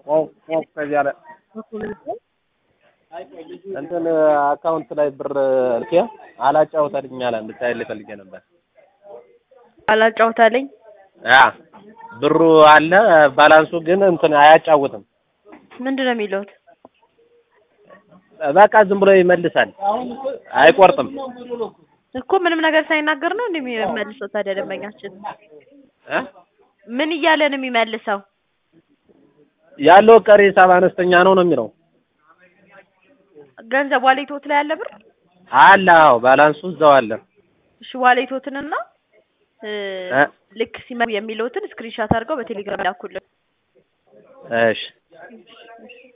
ከዚያ ላይ እንትን አካውንት ላይ ብር ልኬ አላጫውተልኝ አለ እንድታይልኝ ፈልጌ ነበር። አላጫውታለኝ ያ ብሩ አለ ባላንሱ ግን እንትን አያጫውትም። ምንድን ነው የሚለውት? በቃ ዝም ብሎ ይመልሳል፣ አይቆርጥም። እኮ ምንም ነገር ሳይናገር ነው እንደሚመልሰው። ታዲያ ደንበኛችን እ ምን እያለ ነው የሚመልሰው? ያለው ቀሪ ሂሳብ አነስተኛ ነው ነው የሚለው። ገንዘብ ዋሌቶት ላይ ያለ ብር አለ አዎ፣ ባላንሱ እዛው አለ። እሺ ዋሌቶትንና እ እ ልክ ሲመ የሚለውትን ስክሪንሻት አድርገው በቴሌግራም ላኩልን። እሺ